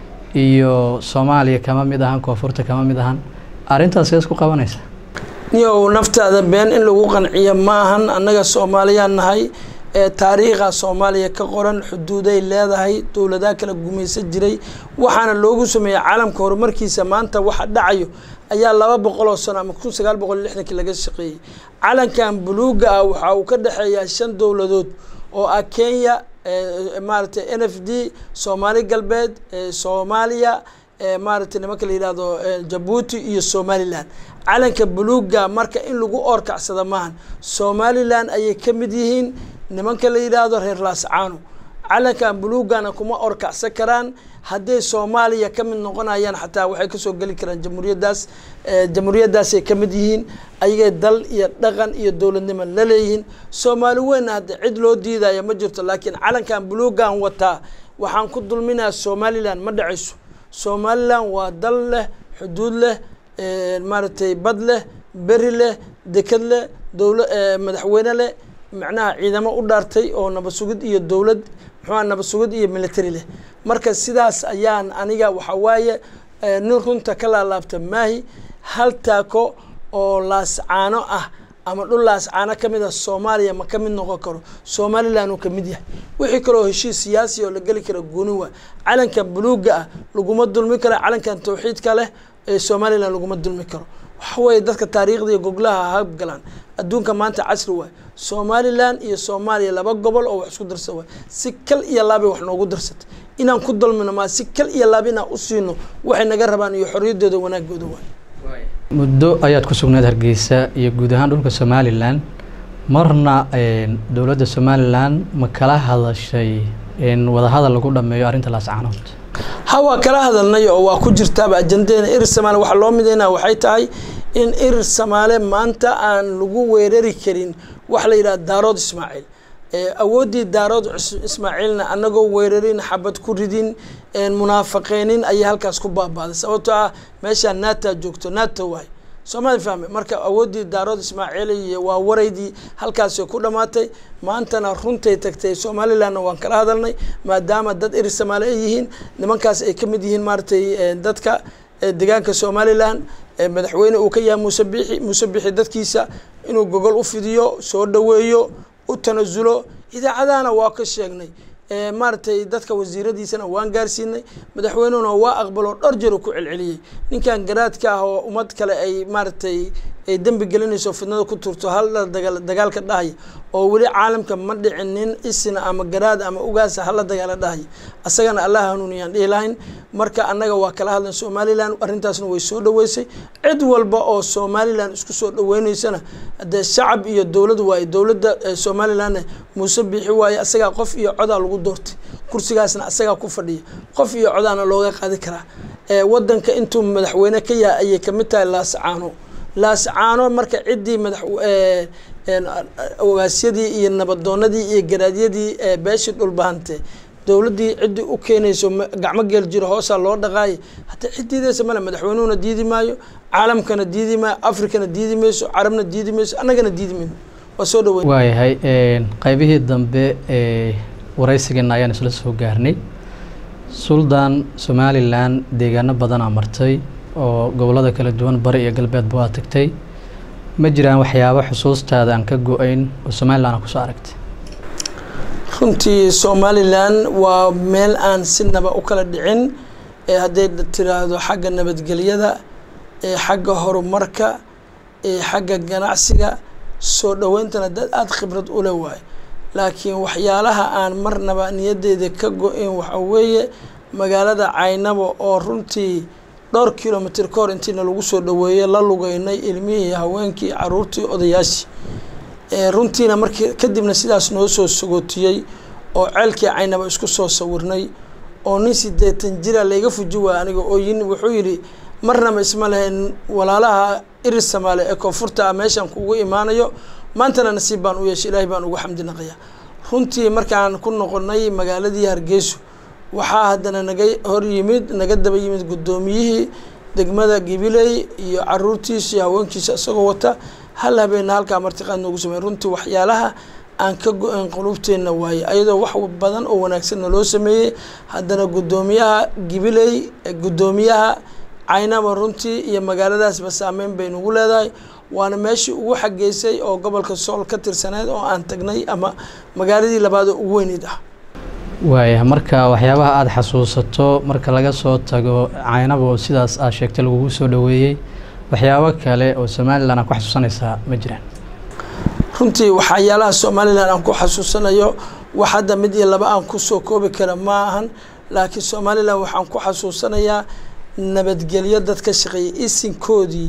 Speaker 2: iyo soomaaliya kama mid ahan koonfurta kama mid ahan arrintaas sees ku qabanaysa
Speaker 1: niyow naftaada been in lagu qanciyo ma ahan annaga soomaaliyaan nahay ee taariikha soomaaliya ka qoran xuduuday leedahay dowladaha kala gumaysan jiray waxaana loogu sameeyey caalamka horumarkiisa maanta waxa dhacayo ayaa laba boqol oo sano ama kun sagaal boqol iyo lixdankii laga shaqeeyey calankan buluuga ah waxa uu ka dhexeeyaa shan dowladood oo ah kenya maaragtay n f d soomaali galbeed soomaaliya maaragtay nimanka la yihahdo jabuuti iyo somalilan calanka buluuga marka in lagu oorkacsada maahan somalilan ayay ka mid yihiin nimanka la yidhaahdo reer laascaano calankan buluugana kuma orkacsan karaan hadday soomaaliya ka mid noqonayaan xataa waxay kasoo geli karaan jamhuuriyaddaas jamhuuriyaddaasay ka mid yihiin ayagay dal iyo dhaqan iyo dowladnimo la leeyihiin soomaali weynna hadda cid loo diidaya ma jirto laakiin calankan buluugan wataa waxaan ku dulminayaa somalilan ma dhacayso somalilan waa dal leh xuduud leh maaragtay bad leh beri leh deked leh dowla madaxweyne leh macnaha ciidamo u dhaartay oo nabad sugid iyo dowlad muxuua nabad sugid iyo military leh marka sidaas ayaan aniga waxa waaye nin runta ka laalaabta maahi hal taako oo laascaano ah ama dhul laascaano ka mid a soomaaliya ma ka mid noqon karo somalilan uu ka mid yahay wixii kaloo heshiis siyaasi oo la geli kara gooni waa calanka buluuga ah laguma dulmi karo calankan tawxiidka leh ee somalilan laguma dulmi karo waxa weeye dadka taariikhda iyo goglaha habgalaan adduunka maanta casri waay somalilan iyo soomaaliya laba gobol oo wax isku darsa waay si kal iyo laabay wax noogu darsatay inaan ku dulmino maa si kal iyo laab inaan u siino waxay naga rabaan iyo xorriyaddooda wanaagooda waay
Speaker 2: muddo ayaad ku sugnayd hargeysa iyo guud ahaan dhulka somalilan marna dowladda somalilan ma kala hadashay in wadahadal lagu dhameeyo arrinta laascaanood
Speaker 1: ha waa kala hadalnay oo waa ku jirtaaba ajandadeena irir samaale waxaa loo midaynaa waxay tahay in irir samaale maanta aan lagu weerari karin wax la yidhaha daarood ismaaciil awooddii daarood ismaaciilna anagoo weerarin xabad ku ridin munaafaqeynin ayay halkaas ku baabaaday sababtoo ah meeshaa naata joogto naata waay soomali fahme marka awooddii daarood ismaaciil iyo waa waraydii halkaasay ku dhamaatay maantana runtay tagtay somalilandna waan kala hadalnay maadaama dad iri samaale ay yihiin nimankaas ay ka mid yihiin maaratay dadka deegaanka somalilan madaxweyne uu ka yahay muuse biixi muuse biixi dadkiisa inuu gogol u fidiyo soo dhaweeyo u tanasulo idaacadahana waa ka sheegnay maaragtay dadka wasiiradiisana waan gaarsiinay madaxweynuhuna waa aqbaloo dhowr jeer ku celceliyey ninkan garaadka ah oo ummad kale ay maaragtay ay dembi gelinayso fidnada ku turto hal dagaa dagaalka dhahaya oo weli caalamka ma dhicin nin isina ama garaad ama ugaasa hala dagaala dhahaya asagana allah hanuuniyaan dhihi lahayn marka annaga waa kala hadlan somalilan arrintaasna way soo dhaweysay cid walba oo somalilan isku soo dhaweyneysana dee shacab iyo dowlad waaye dowladda somalilanna muuse biixi waaye asagaa qof iyo codaa lagu doortay kursigaasna asagaa ku fadhiya qof iyo codaana looga qaadi karaa wadanka intuu madaxweyne ka yahay ayay kamid tahay laascaano laascaano marka ciddii madax ogaasyadii iyo nabadoonadii iyo garaadyadii beeshii dhulbahante dowladdii ciddii u keenayso gacmo geel jiro hoosaa loo dhaqaaya hataa ciddiideysa male madaxweynuhuna diidi maayo caalamkana diidi maayo afrikana diidi mayso carabna diidi mayso annagana diidi mayno waa soo dhaweyn
Speaker 2: waayahay qaybihii dambe ee waraysigeena ayaan isla soo gaarnay suldan somalilan deegaano badanaa martay oo gobollada kala duwan bari iyo galbeedba waa tagtay ma jiraan waxyaabo xusuustaada aan ka go-ayn oo somalilan a kusoo aragtay
Speaker 1: runtii somalilan waa meel aan sinaba u kala dhicin ee hadday tiraahdo xagga nabadgelyada ee xagga horumarka ee xagga ganacsiga soo dhaweyntana dad aada khibrad ule waayo laakiin waxyaalaha aan marnaba niyadeyda ka go-in waxa weeye magaalada caynabo oo runtii dhowr kilomitr ka hor intiina lagu soo dhaweeyey la lugeynay ilmihii haweenkii caruurtii odayaashii runtiina markii kadibna sidaas noo soo sagootiyey oo ceelkii caynaba isku soo sawirnay oo nin sideetan jira layga fuji waaya aniga oo yin wuxuu yidhi marnaba isma lahayn walaalaha iris samaale ee koonfurta ah meeshaan kugu imaanayo maantana nasiib baan u yeeshay ilaahay baan ugu xamdi naqaya runtii markaan ku noqonay magaaladii hargeyso waxaa haddana naga hor yimid naga daba yimid guddoomiyihii degmada gibiley iyo caruurtiisa iyo haweenkiisa isagoo wata hal habeena halkaa martiqaad noogu samey runtii waxyaalaha aan ka go-een qulubteenna waaye ayadoo wax badan oo wanaagsanna loo sameeyey haddana guddoomiyaha gibiley guddoomiyaha caynaba runtii iyo magaaladaasba saameyn bay nagu leedahay waana meeshii ugu xageysay oo gobolka sool ka tirsaneyd oo aan tagnay ama magaaladii labaad oo ugu weyneyd ah
Speaker 2: waaya marka waxyaabaha aada xasuusato marka laga soo tago caynaba oo sidaas aad sheegtay lagugu soo dhaweeyey waxyaabo kale oo somalilan aad ku xasuusanaysaa ma jiraan
Speaker 1: runtii waxyaalaha somalilan aan ku xasuusanayo wax hadda mid iyo laba aan kusoo koobi kara ma ahan laakiin somalilan waxaan ku xasuusanayaa nabadgelyo dad ka shaqeeyay isinkoodii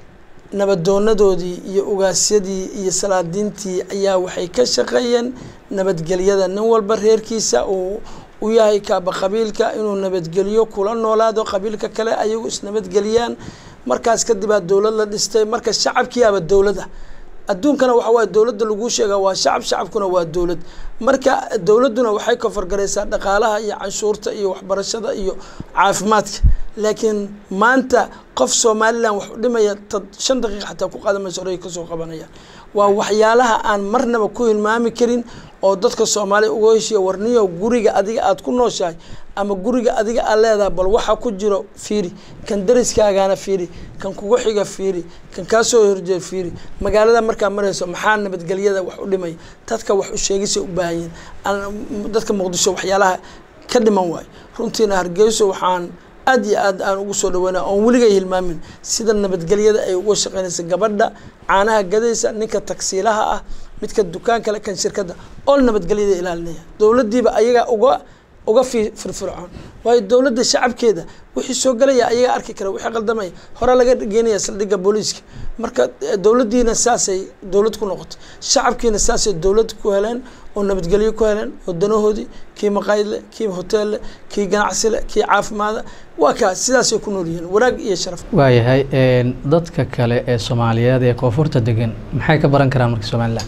Speaker 1: nabadoonadoodii iyo ugaasyadii iyo salaadiintii ayaa waxay ka shaqeeyeen nabadgelyada nin walba reerkiisa uu u yahay kaaba qabiilka inuu nabadgelyo kula noolaado qabiilka kale ayagu isnabadgeliyaan markaas kadibaa dowlad la dhistay marka shacabkiiaba dowlada adduunkana waxa waaye dowladda laguu sheegaa waa shacab shacabkuna waa dowlad marka dowladduna waxay kofargaraysaa dhaqaalaha iyo canshuurta iyo waxbarashada iyo caafimaadka laakiin maanta qof somalilan wax u dhimaya tad shan daqiiqa xataa ku qaadamaysa horey kasoo qabanaya waa waxyaalaha aan marnaba ku hilmaami karin oo dadka soomaaliya uga heshiya warniyo guriga adiga aada ku nooshahay ama guriga adiga aad leedahay bal waxa ku jiro fiiri kan dariskaagaana fiiri kan kugu xiga fiiri kan kaa soo horjeeda fiiri magaalada markaa marayso maxaa nabadgelyada wax u dhimaya dadka wax u sheegisay u baahanyiin dadka muqdisho waxyaalaha ka dhiman waayo runtiina hargeyso waxaan aad iyo aad aan ugu soo dhaweynaa oon weligay hilmaamin sida nabadgelyada ay uga shaqeynaysa gabadha caanaha gadaysa ninka tagsiilaha ah midka dukaan kale kan shirkadda ool nabadgelyada ilaalinaya dowladdiiba ayagaa uga uga fi firfircoon waayo dowladda shacabkeeda wixii soo galaya ayagaa arki kara wixii qaldamaya hore laga geenaya saldhigga booliiska marka dowladdiina saasay dowlad ku noqotay shacabkiina saasay dowlad ku heleen oo nabadgelyo ku heleen oo danahoodii kii maqaayid leh kii hotel leh kii ganacsi leh kii caafimaada waa kaa sidaasay ku nool yihiin wanaag iyo sharaf
Speaker 2: waayahay dadka kale ee soomaaliyeed ee koonfurta degan maxay ka baran karaan marka somalilan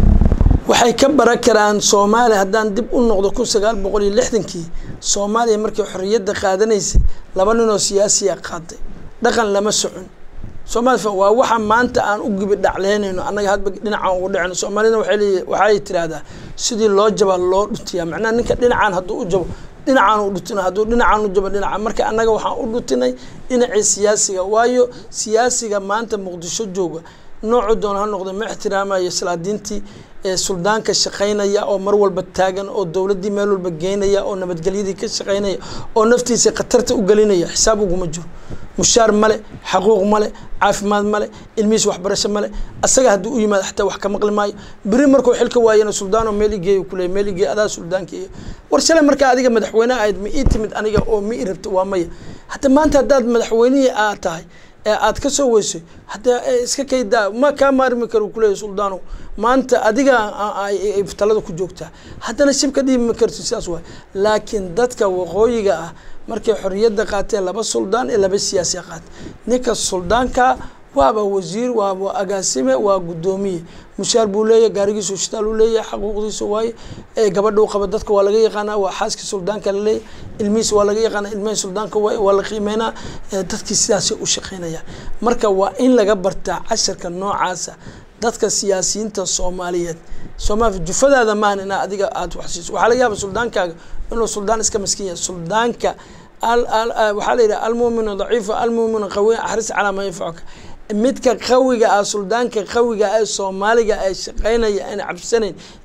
Speaker 1: waxay ka baran karaan soomaaliya haddaan dib u noqdo kun sagaal boqol iyo lixdankii soomaaliya markii xorriyadda qaadanaysay laba ninoo siyaasiya qaaday dhaqan lama socon soomaaliya waa waxa maanta aan u gibi dhacleynayno annaga hadba dhinacaan ugu dhacno soomaalida waxay leeyihin waxay tiraahdaa sidii loo jaba loo dhutiyaa macnaha ninka dhinacaan hadduu u jabo dhinacaan u dhutina hadduu dhinacaan u jabo dhinaca marka annaga waxaan u dhutinay dhinacii siyaasiga waayo siyaasiga maanta muqdisho jooga noocu doon ha noqda ma ixtiraamayo salaadiintii suldaanka shaqaynaya oo mar walba taagan oo dowladdii meel walba geynaya oo nabadgelyadii ka shaqaynaya oo naftiisa khatarta u gelinaya xisaab uguma jiro mushaar male xaquuq male caafimaad male ilmihiis waxbarasho male asaga haddii u yimaado xataa wax ka maqli maayo beri markuu xilka waayana suldaanoo meel igeey kuley meel igeey adaa suldaankeeya war shalay markaa adiga madaxweyne ahayd ma ii timid aniga oo ma ii rabta waa maya hadda maanta haddaad madaxweynihii aad tahay ee aad ka soo weysay hadda iska kaydaa ma kaa maarmi karo kuleeya suldaano maanta adiga talada ku joogtaa haddana shib ka dhiibi ma karti sidaas waay laakiin dadka waqooyiga ah markay xorriyadda qaateen laba suldaan iyo laba siyaasiya qaatay ninka suldaanka waaba wasiir waaba agaasime waa guddoomiye mushaar buu leeyahy gaarigiisu shitaal uu leeyahay xaquuqdiisa waaye gabadha u qaba dadka waa laga yaqaanaa waa xaaskii suldaanka la leeyahy ilmihiisa waa laga yaqaanaa ilmihii suldaanka waaye waa la qiimeynaa dadkii sidaasay u shaqeynaya marka waa in laga bartaa casharka noocaasa dadka siyaasiyiinta soomaaliyeed soomaali jufadaada maahan inaa adiga aada wax siiso waxaa laga yaaba suldaankaaga inuu suldaan iska maskin yahay suldaanka waxaa la yidhaha almuuminu daciifa almuuminu qawiy axris calaa maa yanfacuka midka qawiga ah suldaanka qawiga ee soomaaliga ee shaqeynaya aan cabsanayn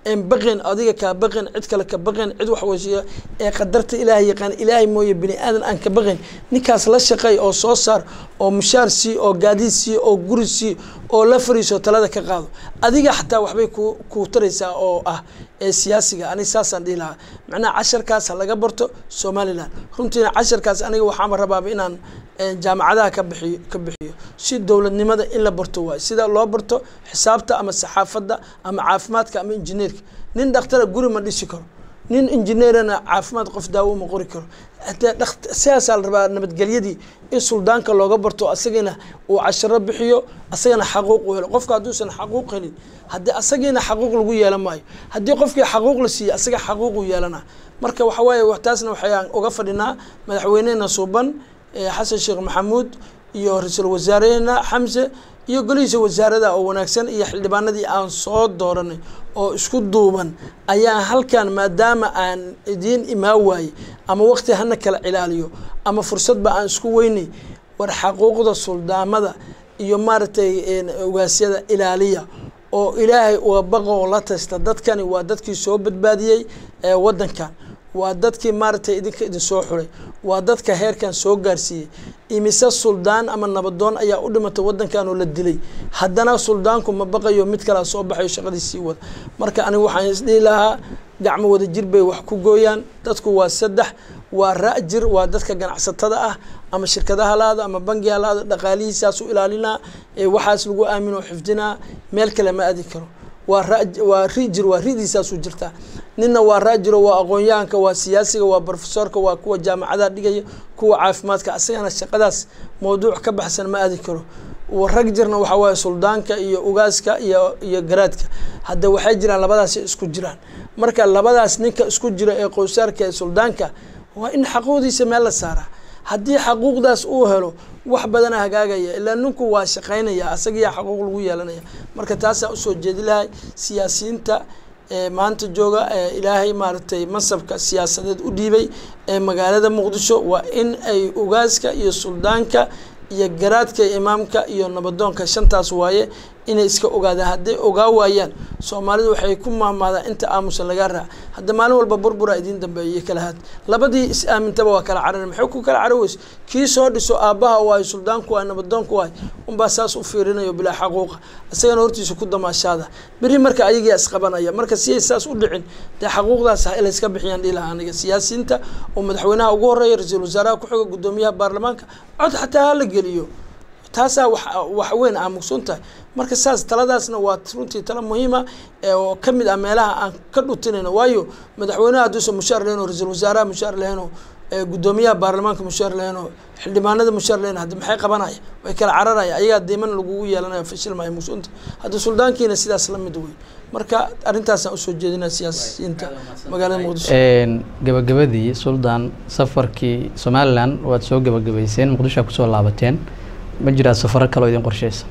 Speaker 1: een baqeen adiga kaa baqeen cid kale ka baqeen cid wax weysiiya ee qadarta ilaahay yaqaan ilaahay mooye bini aadan aan ka baqeen ninkaas la shaqeey oo soo saar oo mushaar sii oo gaadiid sii oo guri sii oo la fariiso talada ka qaado adiga xataa waxbay ku ku taraysaa oo ah ee siyaasiga aniga saasaan dhihi lahaa macnaha casharkaas ha laga barto somaliland runtiina casharkaas aniga waxaama rabaaba inaan jaamacadaha ka bixiyo ka bixiyo si dowladnimada in la barto waayo sida loo barto xisaabta ama saxaafadda ama caafimaadka ama injineerka nin dhakhtara guri ma dhisi karo nin injineerana caafimaad qof daawo ma qori karo hadee dhakt sidaasaa la rabaa nabadgelyadii in suldaanka looga barto asagana uu casharo bixiyo asagana xaquuq u helo qofka hadduusan xaquuq helin haddii asagiina xaquuq lagu yeelan maayo haddii qofkii xaquuq la siiyo asaga xaquuqu yeelana marka waxa waaye taasna waxayaan uga fadhinaa madaxweynehena suuban xasan sheekh maxamuud iyo ra-iisul wasaareheena xamse iyo golihiisa wasaarada oo wanaagsan iyo xildhibaanadii aan soo dooranay oo isku duuban ayaa halkan maadaama aan idiin imaa waayey ama waqti hana kala cilaaliyo ama fursadba aan isku weynay war xaquuqda suldaamada iyo maaragtay ogaasyada ilaaliya oo ilaahay uga baqa oo la tasta dadkani waa dadkii soo badbaadiyey ee waddankan waa dadkii maaragtay idinka idin soo xulay waa dadka heerkan soo gaarsiiyey imise suldaan ama nabadoon ayaa u dhimatay waddankan oo la dilay haddana suldaanku ma baqayo mid kalea soo baxayo shaqadii sii wada marka aniga waxaan isdhihi lahaa gacmo wada jir bay wax ku gooyaan dadku waa saddex waa ra-jir waa dadka ganacsatada ah ama shirkadaha laada ama bangiha laada dhaqaalihiisaas u ilaalinaa waxaas lagu aaminoo xifdinaa meel kale ma aadi karo waa ra waa rijir waa ridiisaasu jirtaa ninna waa raajiro waa aqoon-yahanka waa siyaasiga waa brofesorka waa kuwa jaamacadaha dhigaya kuwa caafimaadka asagana shaqadaas mawduuc ka baxsan ma aadi karo rag jirna waxaa waaye suldaanka iyo ugaaska iyo iyo garaadka hadda waxay jiraan labadaasi isku jiraan marka labadaas ninka isku jira ee qowsaarka ee suldaanka waa in xaquuqdiisa meel la saaraa haddii xaquuqdaas uu helo wax badana hagaagaya ilaa ninku waa shaqaynaya asagiyaa xaquuq lagu yeelanaya marka taasaa usoo jeedi lahay siyaasiyiinta maanta jooga ilaahay maaragtay mansabka siyaasadeed u dhiibay ee magaalada muqdisho waa in ay ugaaska iyo suldaanka iyo garaadka imaamka iyo nabadoonka shantaas waaye inay iska ogaadaan hadday ogaa waayaan soomaalidu waxay ku maahmaadaan inta aamusan lagaa raac hadda maalin walba burbura idiin dambeeya iyo kala haad labadii is aamintaba waa kala carar maxay ku kala carar weyse kii soo dhiso aabbaha waayo suldaanku waayo nabadoonku waayo unbaa saas u fiirinayo bilaa xaquuqa isagana hortiisa ku damaashaada beri marka ayagaa isqabanaya marka siyay saas u dhicin dee xaquuqdaas layska bixiyaan dhilaha aniga siyaasiyiinta oo madaxweynaha ugu horeeya ra-iisul wasaaraha ku-xiga guddoomiyaha baarlamaanka cod xataa hala geliyo taasaa wax wax weyn aa mugsun tahay marka saas taladaasna waa runtii talo muhiima oo ka mid ah meelaha aan ka dhutinayno waayo madaxweynaha hadduusan mushaar lahayn oo ra-iisul wasaaraha mushaar lahayn oo guddoomiyaha baarlamaanka mushaar lahayn oo xildhibaanada mushaar lahayn hadda maxay qabanaya way kala cararaya ayagaa diiman lagugu yeelanaya fashilmaya mugsunta hadda suldaankiina sidaas la mid wey marka arrintaasaan usoo jeedinaa siyaasiyiinta magaalada muqdisho
Speaker 2: gabagabadii suldaan safarkii somalilan waad soo gabagabayseen muqdisho kusoo laabateen ma jiraa safaro kaloo idin qorsheysa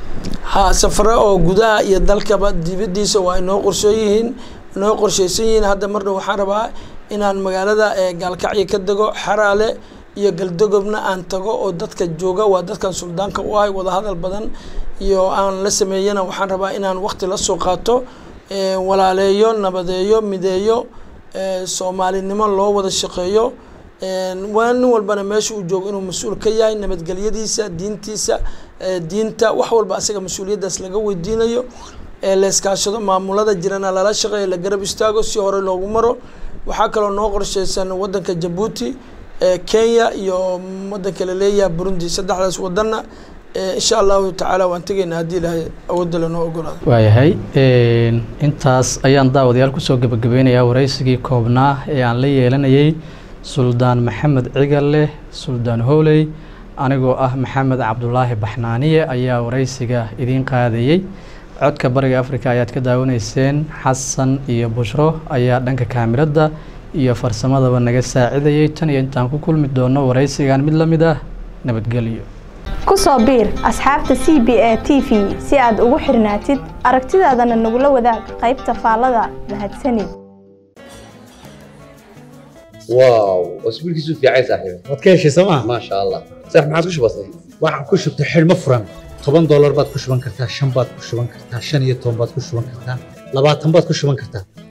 Speaker 1: ha safaro oo gudaha iyo dalkaba dibadiisa waa inoo qorsoo yihiin inoo qorsheysan yihiin hadda marna waxaan rabaa inaan magaalada gaalkacyo ka dego xaraale iyo galdogobna aan tago oo dadka jooga waa dadkan suldaanka u ahay wadahadal badan iyo aan la sameeyana waxaan rabaa inaan waqti la soo qaato walaaleeyo nabadeeyo mideeyo soomaalinimo loo wada shaqeeyo waa nin walbana meesha uu joogo inuu mas-uul ka yahay nabadgelyadiisa diintiisa diinta wax walba asaga mas-uuliyaddaas laga weydiinayo layskaashado maamulada jirana lala shaqeeyo la garab istaago si hore loogu maro waxaa kaloo noo qorsheysan wadanka jabuuti kenya iyo wadanka laleeyaha burundi saddexdaas wadanna insha allahu tacaala waan tegaynaa haddii ilaahay awoodda lanoo ogolaado
Speaker 2: waayahay intaas ayaan daawadayaal kusoo gebagabeynayaa waraysigii koobnaa ee aan la yeelanayay suldaan maxamed cigalle suldaan howley anigoo ah maxamed cabdulaahi baxnaaniye ayaa waraysiga idiin qaadayey codka bariga africa ayaad ka daawanayseen xasan iyo bushro ayaa dhanka kaamiradda iyo farsamadaba naga saacidayay tan iyo intaan ku kulmi doono waraysigan mid la mid ah nabadgelyo
Speaker 3: ku soo biir asxaabta c b a t v si aad ugu xirnaatid aragtidaadana nagula wadaag qaybta faallada mahadsanid
Speaker 4: واو اسبوع كيسو في عايز صاحبي
Speaker 5: waad ka heshay sooma
Speaker 4: ما شاء الله صح ما عادش بسيط
Speaker 5: waxaan ku shubtay xidhmo furan toban doolar baad ku shuban kartaa shan baad ku shuban kartaa shan iyo toban baad ku shuban kartaa labaatan baad ku shuban kartaa